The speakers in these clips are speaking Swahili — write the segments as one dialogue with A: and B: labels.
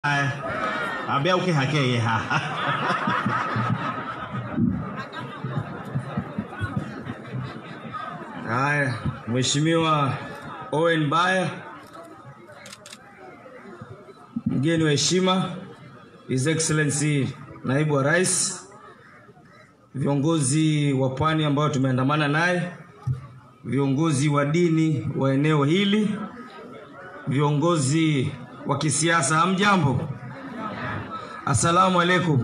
A: ambia ukihakeye ha
B: Haya, Mheshimiwa Owen Baya, mgeni wa heshima, His Excellency Naibu wa Rais, viongozi wa pwani ambao tumeandamana naye, viongozi wa dini wa eneo hili, viongozi wa kisiasa, hamjambo? Assalamu alaikum.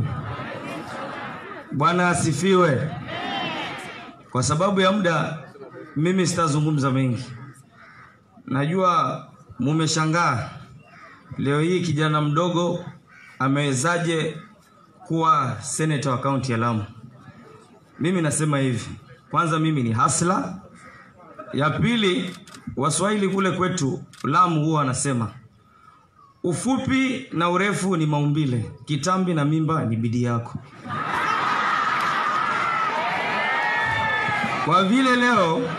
B: Bwana asifiwe. Kwa sababu ya muda mimi sitazungumza mengi. Najua mumeshangaa leo hii kijana mdogo amewezaje kuwa seneta wa kaunti ya Lamu. Mimi nasema hivi, kwanza mimi ni hasla. Ya pili, Waswahili kule kwetu Lamu huwa wanasema ufupi na urefu ni maumbile, kitambi na mimba ni bidii yako. Kwa vile leo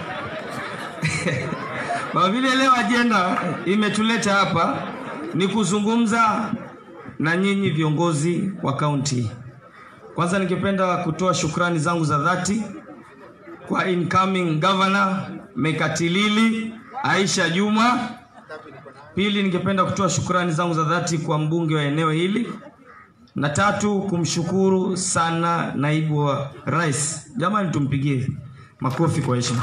B: kwa vile leo ajenda imetuleta hapa ni kuzungumza na nyinyi viongozi wa kaunti. Kwanza ningependa kutoa shukrani zangu za dhati kwa incoming governor Mekatilili Aisha Juma. Pili, ningependa kutoa shukrani zangu za dhati kwa mbunge wa eneo hili, na tatu, kumshukuru sana naibu wa rais. Jamani, tumpigie makofi kwa heshima.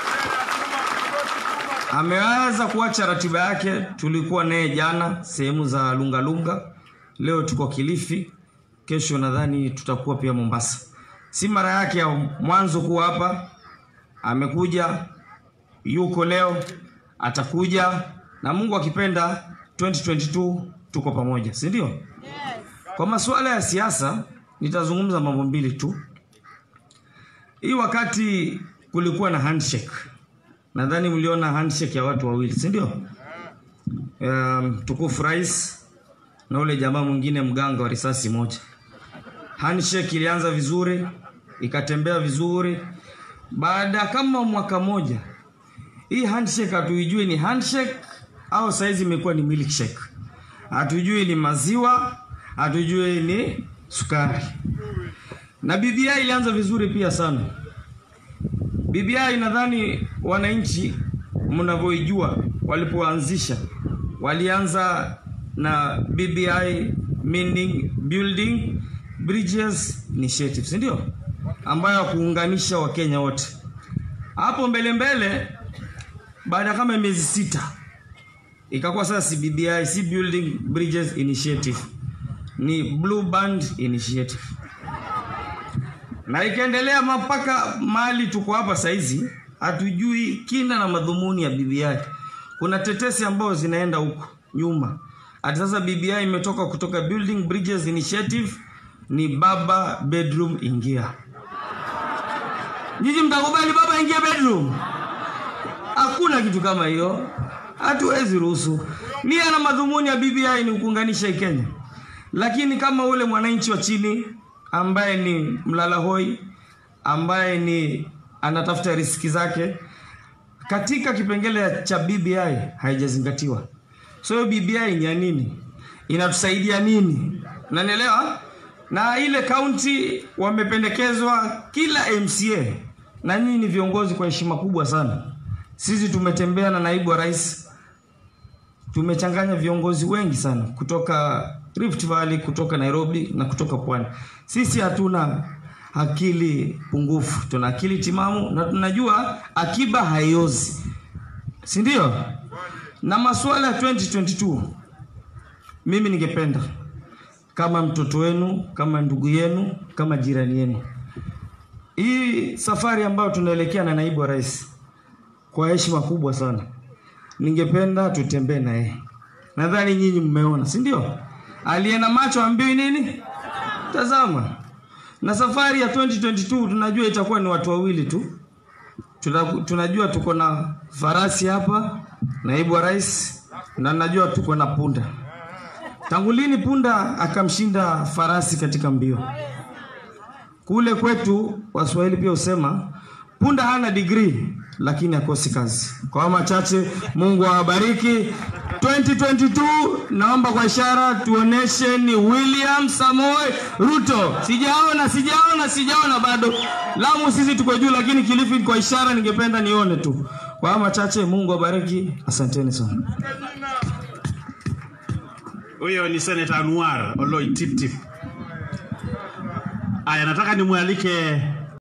B: Ameweza kuacha ratiba yake. Tulikuwa naye jana sehemu za Lungalunga, leo tuko Kilifi, kesho nadhani tutakuwa pia Mombasa. Si mara yake ya mwanzo kuwa hapa, amekuja, yuko leo, atakuja na Mungu akipenda 2022 tuko pamoja, si ndio? Kwa masuala ya siasa nitazungumza mambo mbili tu. Hii wakati kulikuwa na handshake, nadhani mliona handshake ya watu wawili, si ndio? Um, tukufu rais na ule jamaa mwingine mganga wa risasi moja. Handshake ilianza vizuri, ikatembea vizuri. Baada kama mwaka moja, hii handshake hatuijui ni handshake au saizi imekuwa ni milkshake. Hatujui ni maziwa, hatujui ni sukari. Na BBI ilianza vizuri pia sana. BBI nadhani wananchi mnavyoijua, walipoanzisha walianza na BBI meaning building bridges initiative, si ndio? Ambayo kuunganisha Wakenya wote. Hapo mbele mbele, baada kama miezi sita ikakuwa sasa si BBI, si building bridges initiative, ni blue band initiative na ikaendelea mpaka mahali tuko hapa saizi, hatujui kina na madhumuni ya BBI. Kuna tetesi ambazo zinaenda huko nyuma, hata sasa BBI imetoka kutoka Building Bridges Initiative ni baba bedroom ingia. Nyinyi mtakubali baba ingia bedroom? Hakuna kitu kama hiyo, hatuwezi ruhusu. Nia na madhumuni ya BBI ni kuunganisha Kenya, lakini kama ule mwananchi wa chini ambaye ni mlala hoi, ambaye ni anatafuta riski zake, katika kipengele cha BBI haijazingatiwa. So hiyo BBI ni ya nini? Inatusaidia nini? Unanielewa? Na ile kaunti wamependekezwa kila MCA, na nyinyi ni viongozi kwa heshima kubwa sana. Sisi tumetembea na naibu wa rais, tumechanganya viongozi wengi sana kutoka Rift Valley, kutoka Nairobi na kutoka Pwani. Sisi hatuna akili pungufu, tuna akili timamu na tunajua akiba haiozi, si ndio? Na masuala ya 2022 mimi ningependa kama mtoto wenu, kama ndugu yenu, kama jirani yenu, hii safari ambayo tunaelekea na naibu wa rais, kwa heshima kubwa sana, ningependa tutembee na yeye. Nadhani nyinyi mmeona, si ndio? Aliye na macho ambiwi nini? Tazama. Na safari ya 2022 tunajua itakuwa ni watu wawili tu. Tuna, tunajua tuko na farasi hapa, naibu wa rais, na najua tuko na punda. Tangu lini punda akamshinda farasi katika mbio? Kule kwetu Waswahili pia husema punda hana degree lakini akosi kazi. Kwa machache, Mungu awabariki. 2022 naomba kwa ishara tuoneshe ni William Samoei Ruto. Sijaona, sijaona, sijaona bado. Lamu sisi tuko juu, lakini Kilifi kwa ishara ningependa nione tu. Kwa haya machache, Mungu abariki. Asanteni sana.
A: Huyo ni Senator Anwar Oloi Tip Tip. Aya, nataka nimwalike